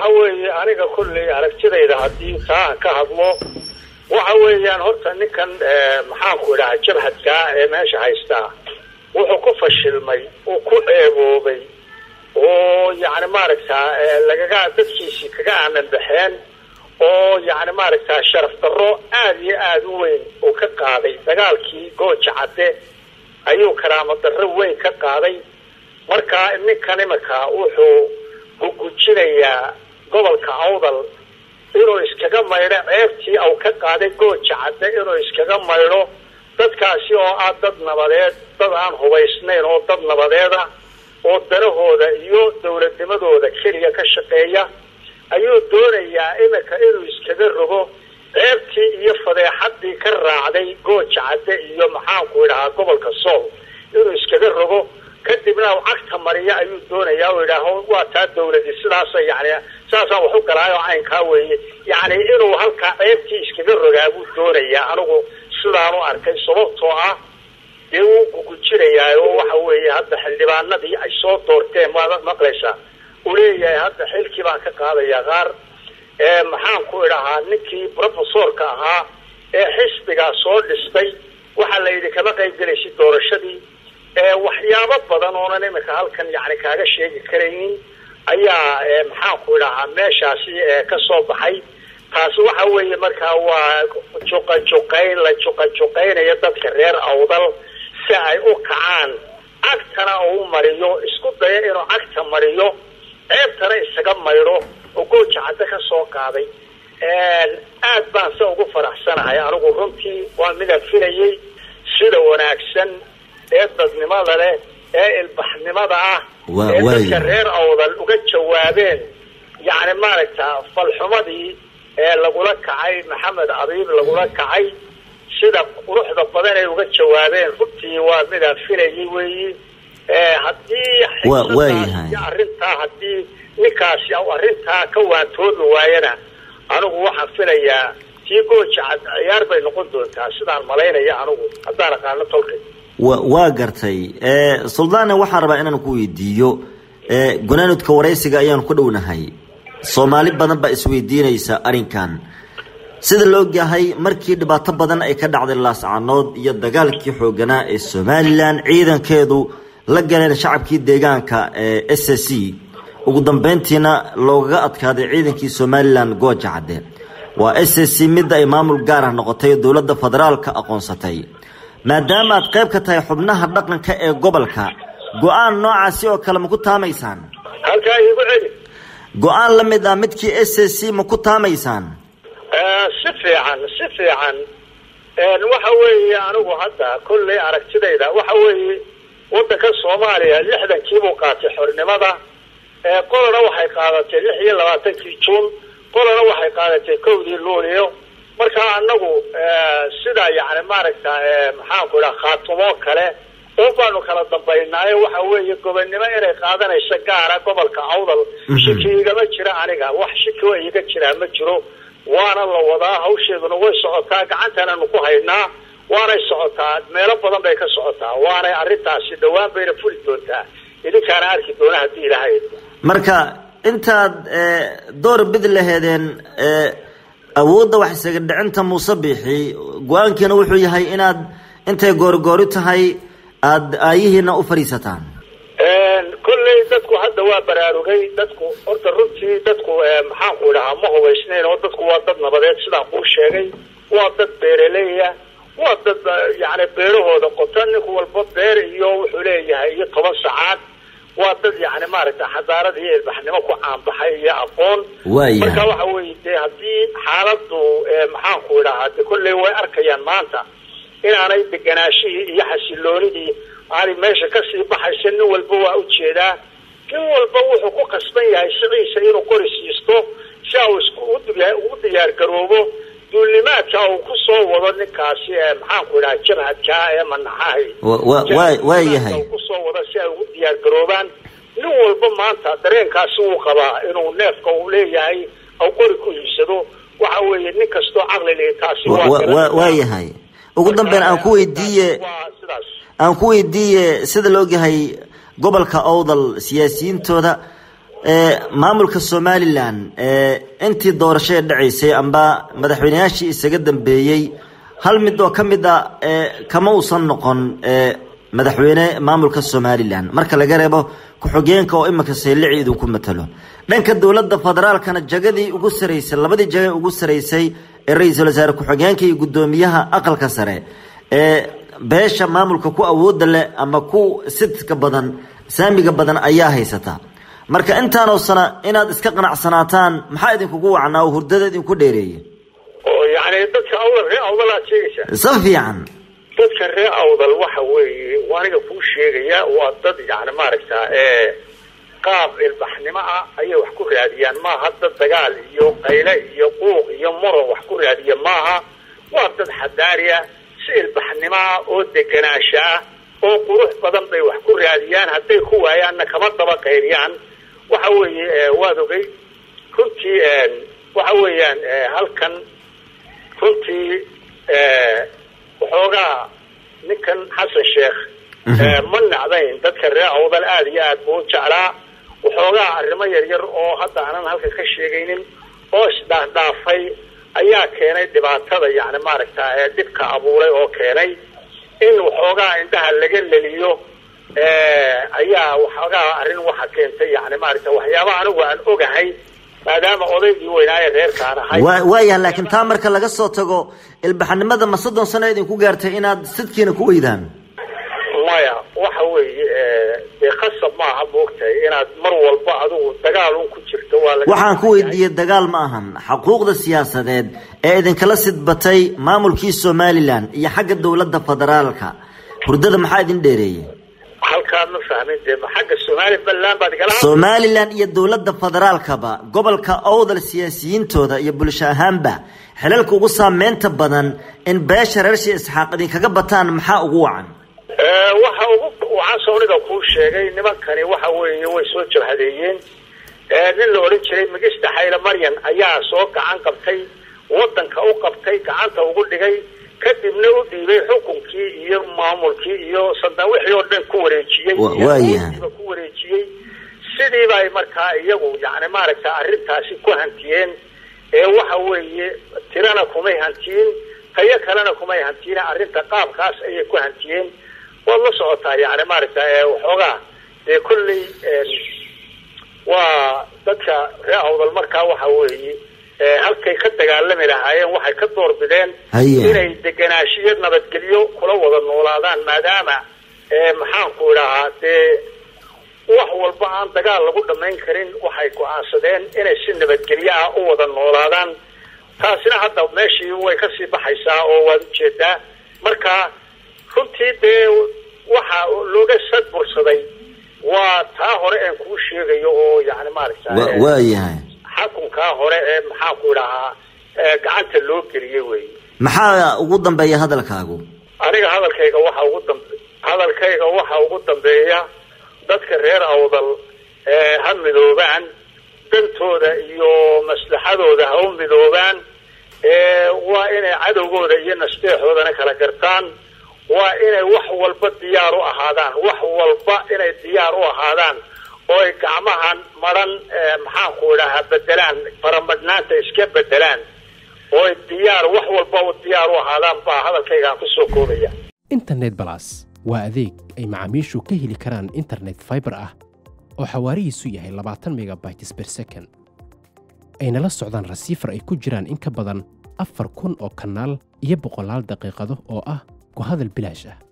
waxa weeye aniga kulley aragtidayda haddii taa aan ka hadlo waxa weeyaan horta ninkan maxaanku idhaha jabhadkaa ee meesha haystaa wuxuu ku fashilmay uu ku ceeboobay oo yacni maaragtaa lagaga dadkiisii kaga aamin baxeen oo yacni maaragtaa sharaf darro aada iyo aada u weyn uu ka qaaday dagaalkii gooja cadde ayuu karaamo darro weyn ka qaaday marka ninkan imika wuxuu gugujinayaa gobolka awdal inuu iskaga maydho ceebtii au ka qaaday gooja cadde inuu iskaga maydho dadkaasi oo ah dad nabadeed dad aan hubaysnayn oo dad nabadeeda oo danahooda iyo dowladnimadooda keliya ka shaqeeya ayuu doonayaa imika inuu iskaga rogo ceebtii iyo fadeexadii ka raacday gooja cadde iyo maxaanku idhahaa gobolka sool inuu iskaga rogo kadibna u cagta mariya ayuu doonayaa u idhaaho waa taa dawladii sidaasa yani saasaan wax u galaayo caynkaa weeye yani inuu halkaa ceebtii iskaga rogaa buu doonayaa anigu sidaan u arkay sababtoo ah dee wuu gugujinayaa oo waxa weeye hadda xildhibaanadii ay soo doorteen maad maqlaysaa uu leeyahay hadda xilkii baan ka qaadayaa qaar maxaan ku idhahaa ninkii professorka ahaa ee xisbigaa soo dhistay waxaa la yidhi kama qayb gelaysid doorashadii waxyaabo badan oonan imika halkan yani kaaga sheegi karaynin ayaa maxaanku idhahaa meeshaasi ka soo baxay taasi waxa weeye markaa waa juqajuqayn la juqajuqaynayo dadka reer awdal si ay u kacaan cagtana uu mariyo isku daya inuu cagta mariyo ceebtana isaga maydho oo gooja cadde ka soo qaaday aad baan se ugu faraxsanahay anigu runtii waa midaan filayay sida wanaagsan ee dadnimada leh ee ilbaxnimada ah ee dadka reer awdal uga jawaabeen yacni maaragta falxumadii ee lagula kacay maxamed abiib lagula kacay sida quruxda badan ay uga jawaabeen runtii waa midaan filayay weeyi haddii iyo arrintaa haddii ninkaasi arrintaa ka waantoobi waayana anigu waxaan filayaa tii gooja cad ciyaar bay noqon doontaa sidaan malaynaya anigu haddaan aqaano tolkay wa waa gartay suldaane waxaan rabaa inaan ku weydiiyo gunaanudka waraysiga ayaanu ku dhownahay soomaali badan baa isweydiinaysa arrinkan sida la ogyahay markii dhibaato badan ay ka dhacday laascanood iyo dagaalkii xooganaa ee somalilan ciidankeedu la galeen shacabkii deegaanka ee s c ugu dambeyntiina loogaga adkaaday ciidankii somalilan gooja cadde waa s c midda ay maamul gaar ah noqotay oo dowladda federaalka aqoonsatay maadaama aad qayb ka tahay xubnaha dhaqanka ee gobolka go-aan noocaasi oo kale ma ku taamaysaan halkaa iigu celi go-aan la mid ah midkii s c ma ku taamaysaan si fiican si fiican waxa weeye anigu hadda kolley aragtidayda waxa weeye waddanka soomaaliya lixdankiibuu qaatay xornimada qolana waxay qaadatay lix iyo labaatankii juun qolana waxay qaadatay kowdii luulio marka anagu sida yani maaragta maxaanku idhaha khaatumoo kale oo baanu kala dambaynaayo waxa weeye gobonnimo inay qaadanayso gaara gobolka awdal shiki igama jira aniga wax shiki wa iga jiraa ma jiro waana la wadaa hawsheeduna way socotaa gacantananu ku haynaa waanay socotaa meelo badan bay ka socotaa waanay arrintaasi dhawaan bayna fuli doontaa idinkaana arki doona haddii ilaahay marka intaad door bid laheedeen awoodda wax isaga dhicinta muuse biixi go-aankiina wuxuu yahay inaad intay goorigoori tahay aada aayihiina u fadhiisataan kolley dadku hadda waa baraarugay dadku horta runtii dadku maxaanku idhahaa ma hubaysnayn oo dadku waa dad nabadeed sidaan kuu sheegay waa dad beeraleya waa dad yani beerahooda qota ninku walba beer iyo wuxuu leeyahay iyo toban sacaad waa dad yani maaragta xadaarad iyo ilbaxnimo ku caanbaxay iyo aqoon marka waxa weye de haddii xaaladu maxaanku idhahaa de kolley way arkayaan maanta inaanay deganaashihii iyo xasiloonidii aanay meesha kasii baxaysa nin walba waa ujeedaa nin walba wuxuu ku qasban yahay siciisa inuu qori siisto si au ugu diyaar garoobo duulnimaadka uu ku soo wado ninkaasi maxaanku idhaha jabhadkaa ee manaxahay waayahay kusoo wado si ay ugu diyaar garoobaan nin walba maanta dareenkaasi wuu qabaa inuu neefka uu leeyahay au qori ku iibsado waxa weeye nin kastoo caqli leh taasi waayahay ugu dambeyn aan ku weydiiye aan ku weydiiye sida la ogyahay gobolka owdal siyaasiyiintooda maamulka somalilan intii doorashada dhacaysay amba madaxweyneyaashii isaga dambeeyey hal mid oo ka mid a kama uusan noqon madaxweyne maamulka somalilan marka laga reebo ku-xigeenka oo iminka saylici idinku matalo dhanka dowladda federaalkana jagadii ugu saraysay labadii jaga ugu saraysay ee ra-iisul wasaare ku-xigeenka iyo guddoomiyaha aqalka sare ee beesha maamulka ku awooda leh ama ku sidka badan saamiga badan ayaa haysata marka intaanoo sana inaad iska qanacsanaataan maxaa idinkugu wacnaa oo hurdada idinku dheereeya oo yani dadka awdal ree awdal aad sheegaysaa sa fiican dadka ree awdal waxa weeye aniga kuu sheegaya waa dad yani maaragtaa ee qaab ilbaxnimo ah ayay wax ku raadiyaan maaha dad dagaal iyo qayle iyo quuq iyo muran wax ku raadiya maaha waa dad xadaariya si ilbaxnimo ah oo deganaansha ah oo qurux badan bay wax ku raadiyaan hadday ku waayaanna kama daba qayliyaan waxa weeye waad ogay runtii waxa weeyaan halkan runtii waxoogaa ninkan xasan sheekh ma nacdayn dadka reer awdal aada iyo aad buu u jeclaa waxoogaa arrimo yaryar oo hadda aanan halka ka sheegaynin oo isdhaafdhaafay ayaa keenay dhibaatada yani maaragta ee dhibka abuuray oo keenay in waxoogaa indhaha laga leliyo ayaa waxoogaa arrin waxa keentay yani maaragta waxyaaba anigu aan ogahay maadaama odaygii weynaaye reerkaan ahay wa waayah laakiin taa marka laga soo tago ilbaxnimada ma soddon sano idinku gaartay inaad sidkiina ku weydaan maya waxa weeye dee khasab maaha moogtahay inaad mar walba adigu dagaal un ku jirto waa laga waxaan ku weydiiyey dagaal ma ahan xuquuqda siyaasadeed ee idinkala sidbatay maamulkii somalilan iyo xagga dowladda federaalka hurdada maxaa idin dheereeyey halkaa ma fahmin dee ma xagga somalilan baad igala somalilan iyo dowladda federaalkaba gobolka owdal siyaasiyiintooda iyo bulsho ahaanba xilalka ugu saameynta badan in beesha reer shii isxaaq idinkaga bataan maxaa ugu wacan waxa ugu waxaan sooniga kuu sheegay nimankani waxa weeye way soo jabhadeeyeen nin la odhan jiray migista xayle maryan ayaa soo gacan qabtay wadanka u qabtay gacanta ugu dhigay kadibna u dhiibay xukunkii iyo maamulkii iyo sandan wixii oo dhan ku wareejiyey waayahay ku wareejiyey sidiibay markaa iyagu yani maaragta arrintaasi ku hantiyeen ee waxa weeye tirana kumay hantiyin tayo kalena kumay hantiyin arrinta qaabkaas ayay ku hantiyeen waad la socotaa yani maaragta waxoogaa dee kolley waa dadka ree awdal markaa waxa weeye halkay ka dagaalami lahaayeen waxay ka doorbideen inay deganaashiyo nabadgelyo kula wada noolaadaan maadaama maxaanku idhahaa dee wax walba aan dagaal lagu dhamayn karin waxay go-aansadeen inay si nabadgelyo ah u wada noolaadaan taasina hadda meeshii way kasii baxaysaa oo waad ujeedaa marka runtii dee waxa looga sadbursaday waa taa hore aan kuu sheegayo oo yani maaragta waayahay xakunkaa hore ee maxaanku idhahaa gacanta loo geliyey wey maxaa ugu dambeeya hadalkaagu aniga hadalkayga waxa ugu dambe hadalkayga waxa ugu dambeeya dadka reer awdal ha midoobaan dantooda iyo maslaxadooda ha u midoobaan waa inay cadowgooda iyo nasteexoodana kala gartaan waa inay wax walba diyaar u ahaadaan wax walba inay diyaar u ahaadaan oo ay gacmahan maran maxaanku idhahaa bedelaan faramadhnaanta iska bedelaan oo ay diyaar wax walba diyaar u ahaadaan baa hadalkaygaan kusoo koobaya internet balas waa adeeg ay macaamiishu ka heli karaan internet fiber ah oo xawaarihiisu yahay labaatan megabytes per second ayna la socdaan rasiifar ay ku jiraan in ka badan afar kun oo kanaal iyo boqolaal daqiiqado oo ah ku hadal bilaash ah